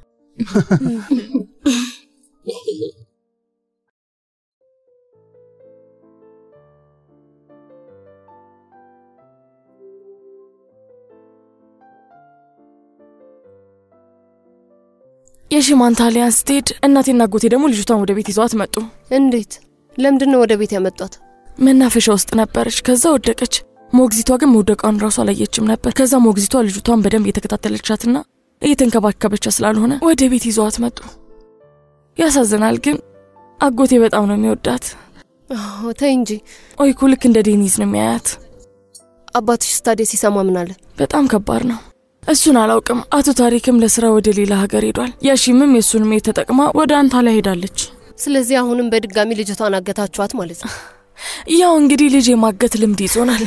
የሽማንታሊያን ስትሄድ እናቴና አጎቴ ደግሞ ልጅቷን ወደ ቤት ይዘዋት መጡ። እንዴት? ለምንድን ነው ወደ ቤት ያመጧት? መናፈሻ ውስጥ ነበረች። ከዛ ወደቀች። ሞግዚቷ ግን መውደቋን ራሱ አላየችም ነበር። ከዛ ሞግዚቷ ልጅቷን በደንብ እየተከታተለቻትና እየተንከባከበቻ ስላልሆነ ወደ ቤት ይዘዋት መጡ። ያሳዝናል፣ ግን አጎቴ በጣም ነው የሚወዳት። አዎ፣ ተይ እንጂ። ኦይኩ ልክ እንደ ዴኒዝ ነው የሚያያት። አባትሽ ስታዲያ ሲሰማ ምን አለ? በጣም ከባድ ነው። እሱን አላውቅም። አቶ ታሪክም ለስራ ወደ ሌላ ሀገር ሄዷል። ያሺምም የእሱን ሜት ተጠቅማ ወደ አንታሊያ ሄዳለች። ስለዚህ አሁንም በድጋሚ ልጅቷን አገታችኋት ማለት ነው? ያው እንግዲህ ልጅ የማገት ልምድ ይዞናል።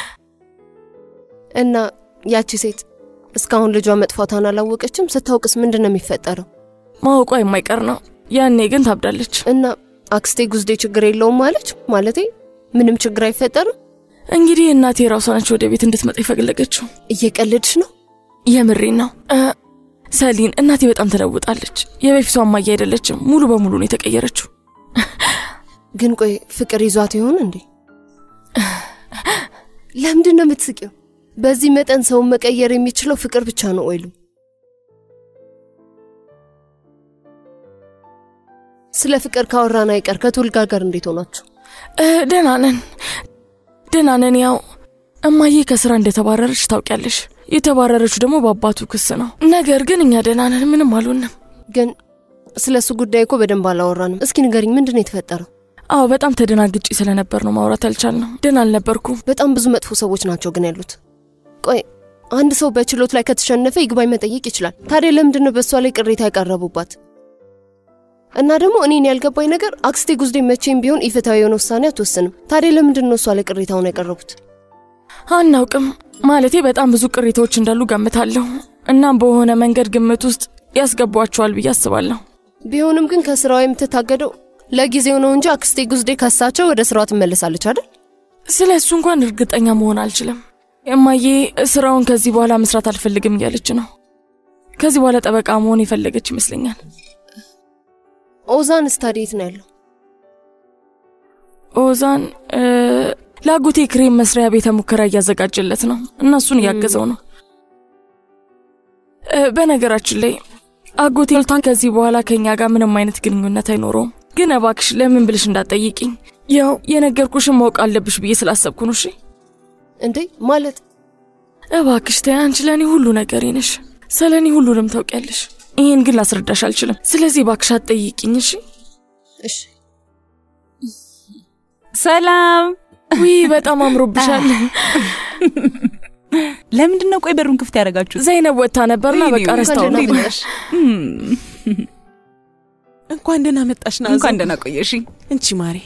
እና ያቺ ሴት እስካሁን ልጇ መጥፋቷን አላወቀችም። ስታውቅስ ምንድን ነው የሚፈጠረው? ማወቋ የማይቀር ነው። ያኔ ግን ታብዳለች። እና አክስቴ ጉዝዴ ችግር የለውም ማለች? ማለቴ ምንም ችግር አይፈጠርም? እንግዲህ እናቴ ራሷ ነች ወደ ቤት እንድትመጣ የፈለገችው። እየቀለድሽ ነው? የምሬን ነው እ፣ ሰሊን፣ እናቴ በጣም ተለውጣለች። የበፊቷ እማዬ አይደለችም። ሙሉ በሙሉ ነው የተቀየረችው። ግን ቆይ ፍቅር ይዟት ይሆን እንዴ? ለምንድን ነው የምትስቂው? በዚህ መጠን ሰውን መቀየር የሚችለው ፍቅር ብቻ ነው ወይሉ? ስለ ፍቅር ካወራን አይቀር ከቱልጋ ጋር እንዴት ሆናችሁ? እ፣ ደህና ነን ደህና ነን። ያው እማዬ ከስራ እንደተባረረች ታውቂያለሽ። የተባረረችው ደግሞ በአባቱ ክስ ነው። ነገር ግን እኛ ደህና ነን፣ ምንም አልሆንም። ግን ስለ እሱ ጉዳይ እኮ በደንብ አላወራንም። እስኪ ንገሪኝ፣ ምንድን ነው የተፈጠረው? አዎ በጣም ተደናግጬ ስለነበር ነው ማውራት አልቻልንም። ደህና አልነበርኩም። በጣም ብዙ መጥፎ ሰዎች ናቸው ግን ያሉት። ቆይ አንድ ሰው በችሎት ላይ ከተሸነፈ ይግባኝ መጠየቅ ይችላል። ታዲያ ለምንድን ነው በእሷ ላይ ቅሬታ ያቀረቡባት? እና ደግሞ እኔን ያልገባኝ ነገር አክስቴ ጉዝዴ መቼም ቢሆን ኢፍትሐዊ የሆነ ውሳኔ አትወስንም። ታዲያ ለምንድን ነው እሷ ላይ ቅሬታውን ያቀረቡት? አናውቅም። ማለቴ በጣም ብዙ ቅሬታዎች እንዳሉ ገምታለሁ። እናም በሆነ መንገድ ግምት ውስጥ ያስገቧቸዋል ብዬ አስባለሁ። ቢሆንም ግን ከስራዋ የምትታገደው ለጊዜው ነው እንጂ አክስቴ ጉዝዴ ከሳቸው ወደ ስራዋ ትመለሳለች አይደል? ስለ እሱ እንኳን እርግጠኛ መሆን አልችልም። እማዬ ስራውን ከዚህ በኋላ መስራት አልፈልግም እያለች ነው። ከዚህ በኋላ ጠበቃ መሆን የፈለገች ይመስለኛል። ኦዛን ስታዲየት ነው ያለው? ኦዛን እ፣ ለአጎቴ ክሬም መስሪያ ቤተ ሙከራ እያዘጋጀለት ነው እና እሱን እያገዘው ነው። እ፣ በነገራችን ላይ አጎቴ ልታን ከዚህ በኋላ ከኛ ጋር ምንም አይነት ግንኙነት አይኖረውም። ግን እባክሽ ለምን ብልሽ እንዳትጠይቂኝ። ያው የነገርኩሽን ማወቅ አለብሽ ብዬ ስላሰብኩ ነው። እሺ እንዴ ማለት እባክሽ ተይ፣ አንቺ ለእኔ ሁሉ ነገሬ ነሽ። ስለ እኔ ሁሉንም ታውቂያለሽ። ይህን ግን ላስረዳሽ አልችልም። ስለዚህ እባክሽ አትጠይቂኝ። እሺ እሺ። ሰላም። ውይ በጣም አምሮብሻል። ለምንድን ነው ቆይ በሩን ክፍት ያደረጋችሁ? ዘይነብ ወጥታ ነበርና በቃ ረስታው ነው። እንኳን ደህና መጣሽ ናዞ። እንኳን ደህና ቆየሽ። እንቺ ማሬ።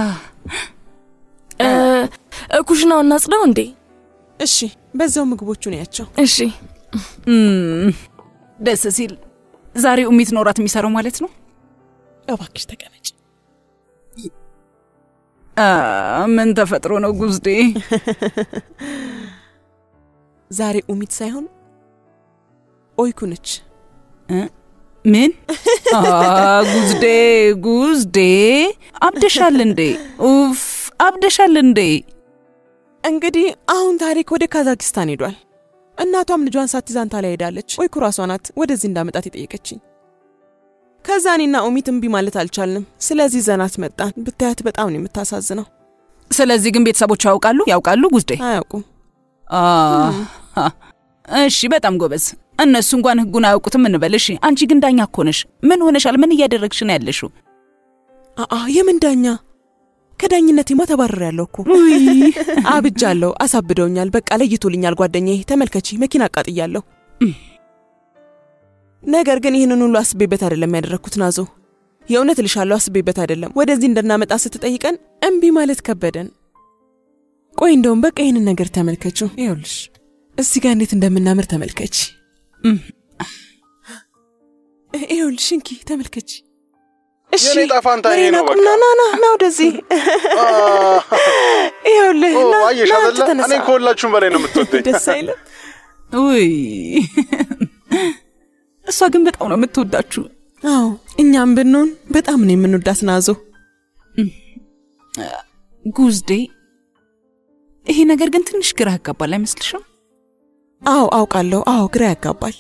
እ፣ ኩሽናው እናጽዳው እንዴ? እሺ፣ በዛው ምግቦቹን ያቸው። እሺ። እም፣ ደስ ሲል ዛሬ ኡሚት ኖራት የሚሰራው ማለት ነው። እባክሽ ተቀመጭ። አ፣ ምን ተፈጥሮ ነው ጉዝዴ? ዛሬ ኡሚት ሳይሆን ኦይኩ ነች። ምን? አ፣ ጉዝዴ ጉዝዴ፣ አብደሻል እንዴ? ኡፍ አብደሻል እንዴ? እንግዲህ አሁን ታሪክ ወደ ካዛኪስታን ሄዷል። እናቷም ልጇን ሳትይዝ አንታሊያ ሄዳለች። ኦይኩ ራሷ ናት ወደዚህ እንዳመጣት የጠየቀችኝ። ከዛ እኔና ኡሚት እምቢ ማለት አልቻልንም። ስለዚህ ዘናት መጣን። ብታያት በጣም ነው የምታሳዝነው። ስለዚህ ግን ቤተሰቦቿ ያውቃሉ ያውቃሉ ጉዝዴ? አያውቁም። አ፣ እሺ በጣም ጎበዝ። እነሱ እንኳን ህጉን አያውቁትም እንበል። እሺ አንቺ ግን ዳኛ እኮ ነሽ። ምን ሆነሻል? ምን እያደረግሽ ነው ያለሽው? አአ የምን ዳኛ? ከዳኝነቴማ ተባረሪያለሁ እኮ። አብጃለሁ። አሳብደውኛል። በቃ ለይቶልኛል። ጓደኛዬ ተመልከቺ፣ መኪና አቃጥያለሁ። ነገር ግን ይህንን ሁሉ አስቤበት አይደለም ያደረግኩት ናዞ። የእውነት እልሻለሁ፣ አስቤበት አይደለም። ወደዚህ እንድናመጣ ስትጠይቀን እምቢ ማለት ከበደን። ቆይ እንደውም በቃ ይህንን ነገር ተመልከችው። ይኸውልሽ እዚህ ጋር እንዴት እንደምናምር ተመልከች። ይኸውልሽ እንኪ ተመልከች። እሺ የኔ ዕጣ ፈንታ ይሄ ወሬን ነው አቁምና ና ና ና ወደዚህ ይኸውልህ ና አየሽ ና አይደለ? ተነሳ። እኔ ከሁላችሁም በላይ ነው የምትወደኝ። ደስ አይልም? ውይ እሷ ግን በጣም ነው የምትወዳችሁ። አዎ እኛም ብንሆን በጣም ነው የምንወዳት ናዞ። ጉዝዴ ይሄ ነገር ግን ትንሽ ግራ ያጋባል አይመስልሽም? አዎ አውቃለሁ። አዎ ግራ ያጋባል።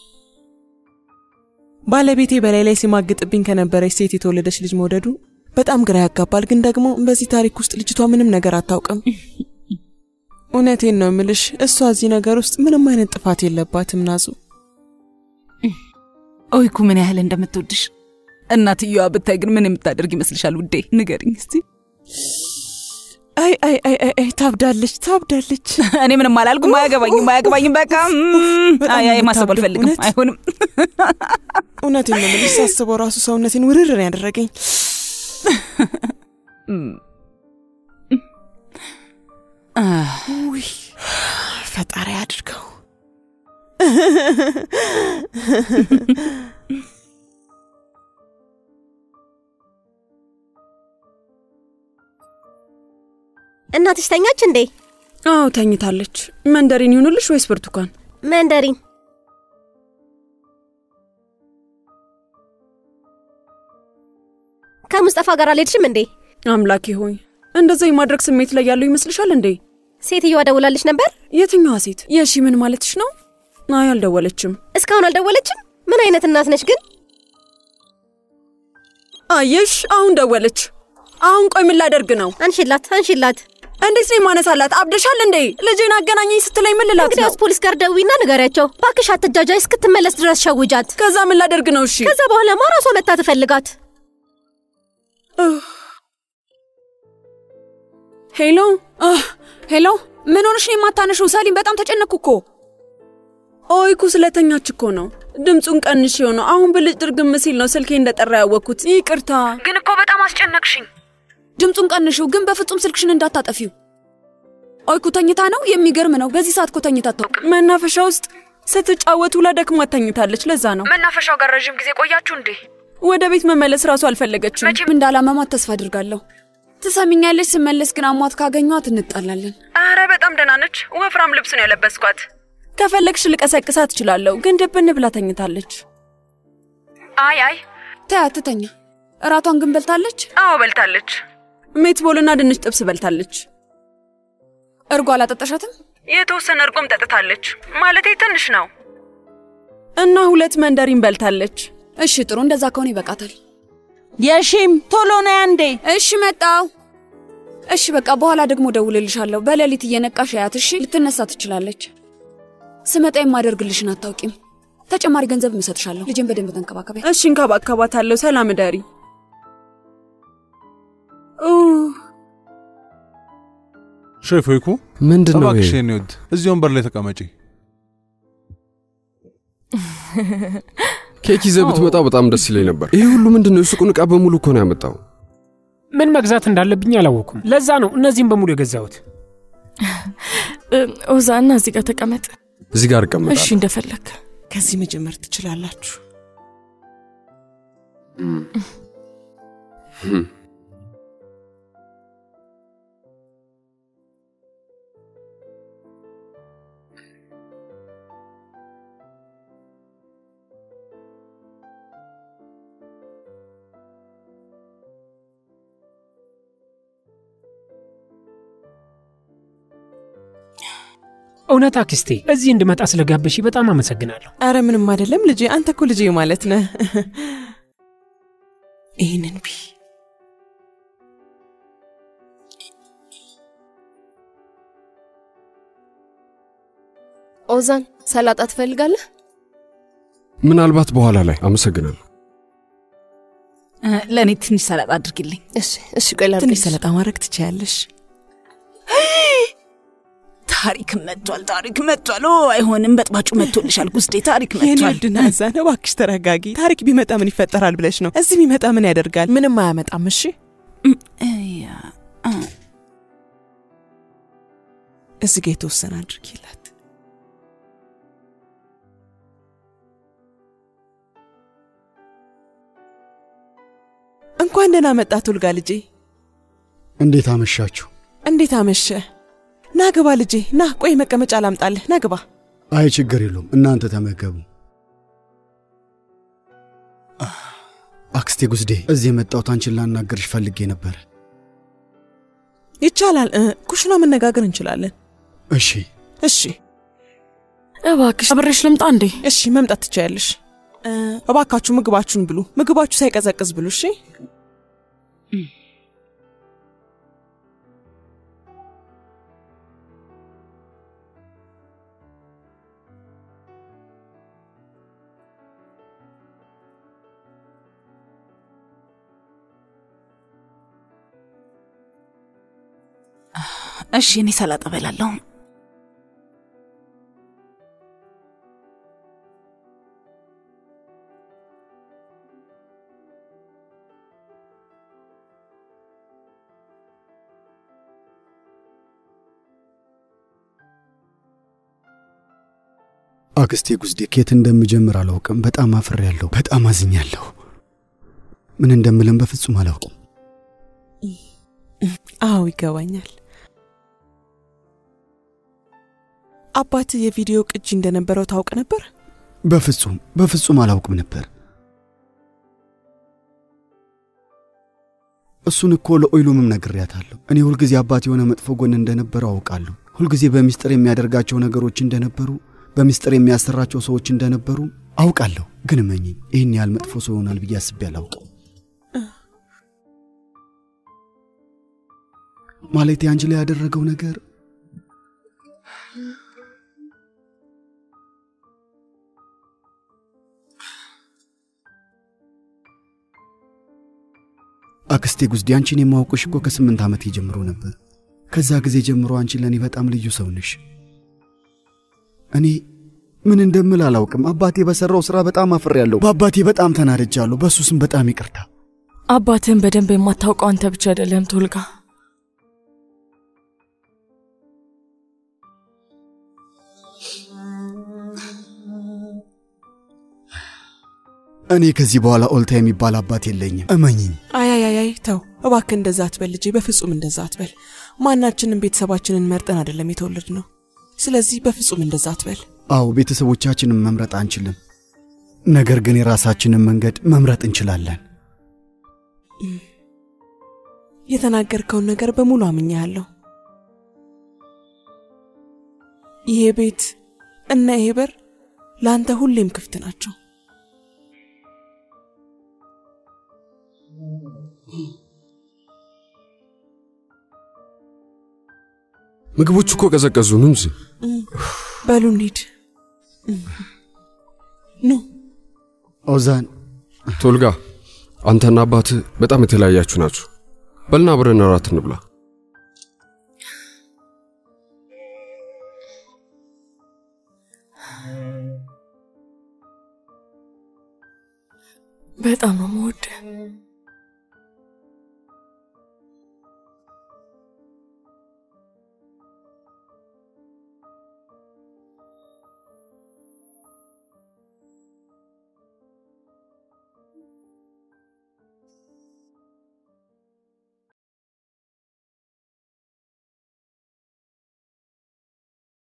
ባለቤቴ በላይ ላይ ሲማግጥብኝ ከነበረች ሴት የተወለደች ልጅ መውደዱ በጣም ግራ ያጋባል። ግን ደግሞ በዚህ ታሪክ ውስጥ ልጅቷ ምንም ነገር አታውቅም። እውነቴን ነው የምልሽ፣ እሷ እዚህ ነገር ውስጥ ምንም አይነት ጥፋት የለባትም ናዙ። ኦይኩ ምን ያህል እንደምትወድሽ እናትየዋ ብታይ ግን ምን የምታደርግ ይመስልሻል? ውዴ ንገሪኝ እስቲ። አይ አይ አይ አይ አይ ታብዳለች፣ ታብዳለች። እኔ ምንም አላልኩም። አያገባኝም፣ አያገባኝም። በቃ እም፣ በጣም አይ አይ ማሰብ የምታብደው አልፈልግም። እውነት? አይሆንም። እውነቴን ነው የምልሽ፣ ሳስበው ራሱ ሰውነቴን ውርር ነው ያደረገኝ። ውይ ፈጣሪ አድርገው። እናትሽ ተኛች እንዴ? አዎ ተኝታለች። መንደሪን ይሁንልሽ ወይስ ብርቱካን? መንደሪን። ከሙስጠፋ ጋር አልሄድሽም እንዴ? አምላኬ ሆይ እንደዛ የማድረግ ስሜት ላይ ያለው ይመስልሻል እንዴ? ሴትዮዋ ደውላልሽ ነበር? የትኛዋ ሴት? የሺ ምን ማለትሽ ነው? አይ አልደወለችም። እስካሁን አልደወለችም? ምን አይነት እናት ነች ግን? አየሽ፣ አሁን ደወለች። አሁን ቆይ ምን ላደርግ ነው? አንሺላት፣ አንሺላት። እንዴት ነው የማነሳላት? አብደሻል እንዴ? ልጄን አገናኘኝ ስትለኝ ምን ልላት ነው? እንግዲያውስ ፖሊስ ጋር ደዊና ንገሪያቸው። ባክሽ አትጃጃይ፣ እስክትመለስ ድረስ ሸውጃት። ከዛ ምን ላደርግ ነው? እሺ፣ ከዛ በኋላማ ራሷ መታ ትፈልጋት። ሄሎ ሄሎ፣ ምን ሆነሽ ነው የማታነሺው? ሰሊም፣ በጣም ተጨነቅኩ እኮ። ኦይኩ ስለተኛች እኮ ነው። ድምፁን ቀንሽ የሆነው አሁን ብልጭ ድርግም ሲል ነው ስልኬ እንደጠራ ያወቅኩት። ይቅርታ። ግን እኮ በጣም አስጨነቅሽኝ። ድምፁን ቀንሽው፣ ግን በፍጹም ስልክሽን እንዳታጠፊው። ኦይኩ ተኝታ ነው? የሚገርም ነው። በዚህ ሰዓት እኮ ተኝታ አታውቅም። መናፈሻ ውስጥ ስትጫወቱ ለደክሟት ተኝታለች። ለዛ ነው። መናፈሻው ጋር ረዥም ጊዜ ቆያችሁ እንዴ? ወደ ቤት መመለስ ራሱ አልፈለገችም። መቼም እንዳላመማት ተስፋ አድርጋለሁ። ትሰሚኛለሽ? ስመለስ ግን አሟት ካገኟት እንጣላለን። አረ በጣም ደህና ነች። ወፍራም ልብስ ነው ያለበስኳት። ከፈለግሽ ልቀሰቅሳት እችላለሁ፣ ግን ድብን ብላ ተኝታለች። አይ አይ፣ ተያት ትተኛ። እራቷን ግን በልታለች? አዎ በልታለች። ሜትቦልና ድንች ጥብስ በልታለች። እርጎ አላጠጣሻትም? የተወሰነ እርጎም ጠጥታለች። ማለቴ ትንሽ ነው። እና ሁለት መንደሪን በልታለች። እሺ ጥሩ፣ እንደዛ ከሆነ ይበቃታል። የሺም ቶሎ ነይ አንዴ። እሺ መጣው። እሺ በቃ በኋላ ደግሞ ደውልልሻለሁ። በሌሊት እየነቃሽ ያት። እሺ ልትነሳ ትችላለች። ስመጣ የማደርግልሽን አታውቂም። ተጨማሪ ገንዘብ እሰጥሻለሁ። ልጄን በደንብ ተንከባከቢያ። እሺ እንከባከባታለሁ። ሰላም እደሪ። ሼፍ ወይኩ ምንድን ነው እባክሽ ይሄ? የኔ ውድ እዚህ ወንበር ላይ ተቀመጪ። ኬክ ይዘህ ብትመጣ በጣም ደስ ይለኝ ነበር። ይሄ ሁሉ ምንድን ነው? የሱቁን ዕቃ በሙሉ እኮ ነው ያመጣው። ምን መግዛት እንዳለብኝ አላወኩም። ለዛ ነው እነዚህም በሙሉ የገዛሁት። ኦዛና እዚህ ጋር ተቀመጥ። እዚህ ጋር እቀመጣለሁ። እሺ እንደፈለግ። ከዚህ መጀመር ትችላላችሁ። እውነት አክስቴ፣ እዚህ እንድመጣ ስለጋበሽ በጣም አመሰግናለሁ። አረ ምንም አይደለም ልጄ፣ አንተ እኮ ልጄ ማለት ነህ። ይህንን ቢ ኦዛን ሰላጣ ትፈልጋለህ? ምናልባት በኋላ ላይ አመሰግናለሁ። ለእኔ ትንሽ ሰላጣ አድርግልኝ። እሺ፣ እሺ። ቆይ ላድርግልሽ። ትንሽ ሰላጣ ማድረግ ትችያለሽ። ታሪክ መጥቷል፣ ታሪክ መጥቷል። ኦ አይሆንም፣ በጥባጩ መጥቶልሻል ጉስዴ፣ ታሪክ የኔ መጥቷል። ውድ ናዛን እባክሽ ተረጋጊ። ታሪክ ቢመጣ ምን ይፈጠራል ብለሽ ነው? እዚህ ቢመጣ ምን ያደርጋል? ምንም አያመጣም። እሺ እዚህ ጋ የተወሰነ አድርጊላት። እንኳን ደህና መጣ ቱልጋ ልጄ። እንዴት አመሻችሁ? እንዴት አመሸ? ና ግባ ልጄ፣ ና ቆይ መቀመጫ ላምጣልህ። ና ግባ። አይ ችግር የለውም እናንተ ተመገቡ። አክስቴ ጉዝዴ፣ እዚህ የመጣሁት አንቺን ላናገርሽ ፈልጌ ነበር። ይቻላል። እ፣ ኩሽና መነጋገር እንችላለን። እሺ እሺ። እባክሽ አብሬሽ ልምጣ እንዴ? እሺ፣ መምጣት ትችያለሽ። እ፣ እባካችሁ ምግባችሁን ብሉ። ምግባችሁ ሳይቀዘቅዝ ብሉ። እሺ። እሺ፣ እኔ ሰላጣ በላለሁ። አክስቴ ጉዝዴ ከየት እንደምጀምር አላውቅም። በጣም አፍሬያለሁ። በጣም አዝኛለሁ። ምን እንደምልም በፍጹም አላውቅም። አዎ ይገባኛል። አባት የቪዲዮ ቅጂ እንደነበረው ታውቅ ነበር? በፍጹም በፍጹም አላውቅም ነበር። እሱን እኮ ለኦይሉምም ነግሬያታለሁ። እኔ ሁልጊዜ አባት የሆነ መጥፎ ጎን እንደነበረው አውቃለሁ። ሁልጊዜ በሚስጥር የሚያደርጋቸው ነገሮች እንደነበሩ፣ በሚስጥር የሚያሰራቸው ሰዎች እንደነበሩ አውቃለሁ። ግን እመኚኝ ይህን ያህል መጥፎ ሰው ይሆናል ብዬ አስቤ አላውቅም። ማለቴ አንቺ ላይ ያደረገው ነገር አክስቴ ጉዝዴ አንቺን የማውቅሽ እኮ ከስምንት ዓመቴ ጀምሮ ነበር። ከዛ ጊዜ ጀምሮ አንቺ ለእኔ በጣም ልዩ ሰው ነሽ። እኔ ምን እንደምል አላውቅም። አባቴ በሠራው ሥራ በጣም አፍሬያለሁ። በአባቴ በጣም ተናድጃለሁ። በእሱ ስም በጣም ይቅርታ። አባትህን በደንብ የማታውቀው አንተ ብቻ አይደለም ቶልጋ። እኔ ከዚህ በኋላ ኦልታ የሚባል አባት የለኝም። እመኝኝ። አያያያይ ተው እባክህ፣ እንደዛ አትበል ልጄ፣ በፍጹም እንደዛ አትበል። ማናችንም ቤተሰባችንን መርጠን አይደለም የተወለድ ነው። ስለዚህ በፍጹም እንደዛ አትበል። አዎ ቤተሰቦቻችንን መምረጥ አንችልም፣ ነገር ግን የራሳችንን መንገድ መምረጥ እንችላለን። የተናገርከውን ነገር በሙሉ አምኛለሁ። ይሄ ቤት እና ይሄ በር ለአንተ ሁሌም ክፍት ናቸው። ምግቦቹ እኮ ቀዘቀዙ። ኑ እንጂ በሉ እንሂድ። ኑ ኦዛን፣ ቶልጋ፣ አንተና አባትህ በጣም የተለያያችሁ ናችሁ። በልና አብረን እራት እንብላ። በጣም ነው የምወድህ።